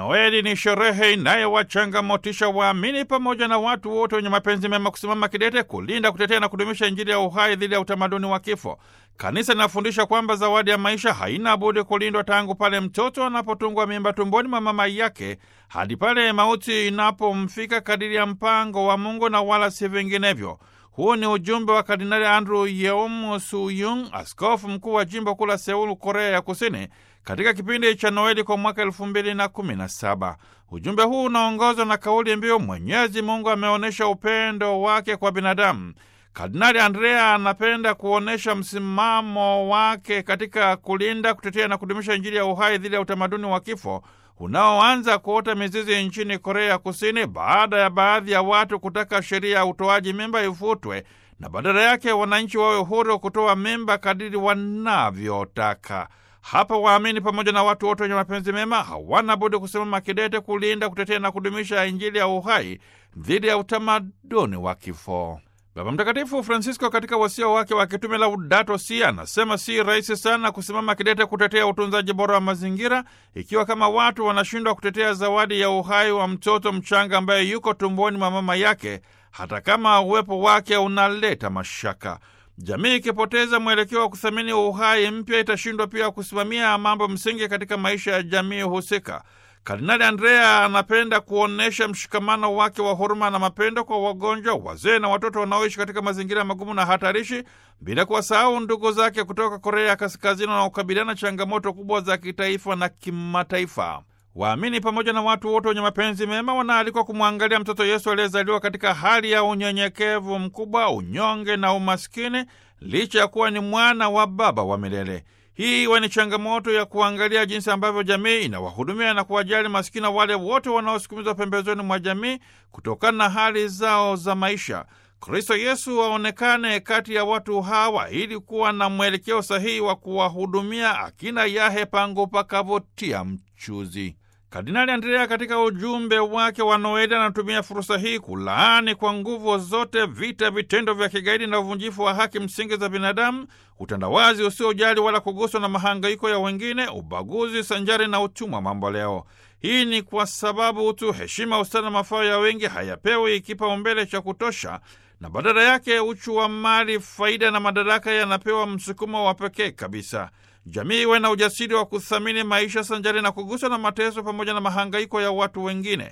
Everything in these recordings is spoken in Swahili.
Noeli ni sherehe inayowachangamotisha waamini pamoja na watu wote wenye mapenzi mema kusimama kidete kulinda, kutetea na kudumisha Injili ya uhai dhidi ya utamaduni wa kifo. Kanisa linafundisha kwamba zawadi ya maisha haina budi kulindwa tangu pale mtoto anapotungwa mimba tumboni mwa mama yake hadi pale mauti inapomfika kadiri ya mpango wa Mungu na wala si vinginevyo. Huu ni ujumbe wa Kardinali Andrew Yeom Suyung, askofu mkuu wa jimbo kuu la Seulu, Korea ya Kusini, katika kipindi cha Noeli kwa mwaka elfu mbili na kumi na saba. Ujumbe huu unaongozwa na kauli mbiu Mwenyezi Mungu ameonyesha upendo wake kwa binadamu. Kardinali Andrea anapenda kuonyesha msimamo wake katika kulinda, kutetea na kudumisha Injili ya uhai dhidi ya utamaduni wa kifo unaoanza kuota mizizi nchini Korea ya Kusini baada ya baadhi ya watu kutaka sheria ya utoaji mimba ifutwe na badala yake wananchi wawe huru kutoa mimba kadiri wanavyotaka. Hapa waamini pamoja na watu wote wenye mapenzi mema hawana budi kusimama kidete kulinda, kutetea na kudumisha Injili ya uhai dhidi ya utamaduni wa kifo. Baba Mtakatifu Francisco katika wasia wake wa kitume Laudato Si anasema si rahisi sana kusimama kidete kutetea utunzaji bora wa mazingira ikiwa kama watu wanashindwa kutetea zawadi ya uhai wa mtoto mchanga ambaye yuko tumboni mwa mama yake, hata kama uwepo wake unaleta mashaka. Jamii ikipoteza mwelekeo wa kuthamini uhai mpya, itashindwa pia kusimamia mambo msingi katika maisha ya jamii husika. Kardinali Andrea anapenda kuonyesha mshikamano wake wa huruma na mapendo kwa wagonjwa, wazee na watoto wanaoishi katika mazingira magumu na hatarishi, bila kuwasahau ndugu zake kutoka Korea ya Kaskazini wanaokabiliana changamoto kubwa za kitaifa na kimataifa. Waamini pamoja na watu wote wenye mapenzi mema wanaalikwa kumwangalia mtoto Yesu aliyezaliwa katika hali ya unyenyekevu mkubwa, unyonge na umaskini, licha ya kuwa ni mwana wa Baba wa milele. Hii iwe ni changamoto ya kuangalia jinsi ambavyo jamii inawahudumia na kuwajali masikini wale wote wanaosukumizwa pembezoni mwa jamii kutokana na hali zao za maisha. Kristo Yesu aonekane kati ya watu hawa ili kuwa na mwelekeo sahihi wa kuwahudumia akina yahe pangu pakavutia mchuzi. Kardinali Andrea katika ujumbe wake wa Noeli anatumia fursa hii kulaani kwa nguvu zote vita, vitendo vya kigaidi na uvunjifu wa haki msingi za binadamu, utandawazi usiojali wala kuguswa na mahangaiko ya wengine, ubaguzi sanjari na utumwa mamboleo. Hii ni kwa sababu utu, heshima, ustana na mafao ya wengi hayapewi kipaumbele cha kutosha, na badala yake uchu wa mali, faida na madaraka yanapewa msukumo wa pekee kabisa. Jamii iwe na ujasiri wa kuthamini maisha sanjari na kuguswa na mateso pamoja na mahangaiko ya watu wengine.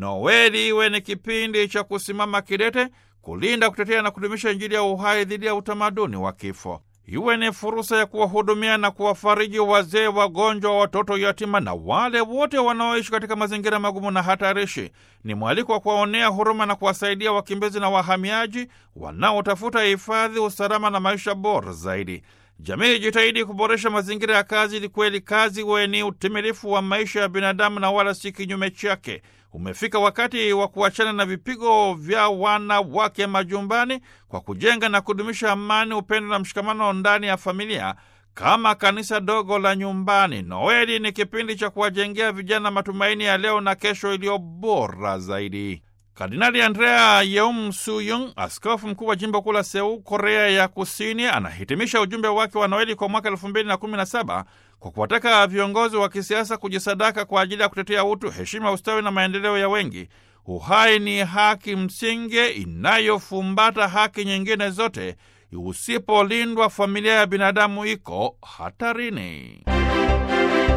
Noeli iwe ni kipindi cha kusimama kidete, kulinda, kutetea na kudumisha Injili ya uhai dhidi ya utamaduni wa kifo. Iwe ni fursa ya kuwahudumia na kuwafariji wazee, wagonjwa, watoto yatima na wale wote wanaoishi katika mazingira magumu na hatarishi. Ni mwaliko wa kuwaonea huruma na kuwasaidia wakimbizi na wahamiaji wanaotafuta hifadhi, usalama na maisha bora zaidi. Jamii ijitahidi kuboresha mazingira ya kazi ili kweli kazi iwe ni utimilifu wa maisha ya binadamu na wala si kinyume chake. Umefika wakati wa kuachana na vipigo vya wanawake majumbani kwa kujenga na kudumisha amani, upendo na mshikamano ndani ya familia kama kanisa dogo la nyumbani. Noeli ni kipindi cha kuwajengea vijana matumaini ya leo na kesho iliyo bora zaidi. Kardinali Andrea Yeum Suyung, askofu mkuu wa jimbo kuu la Seul, Korea ya Kusini, anahitimisha ujumbe wake wa Noeli kwa mwaka elfu mbili na kumi na saba kwa kuwataka viongozi wa kisiasa kujisadaka kwa ajili ya kutetea utu, heshima, ustawi na maendeleo ya wengi. Uhai ni haki msingi inayofumbata haki nyingine zote. Usipolindwa, familia ya binadamu iko hatarini.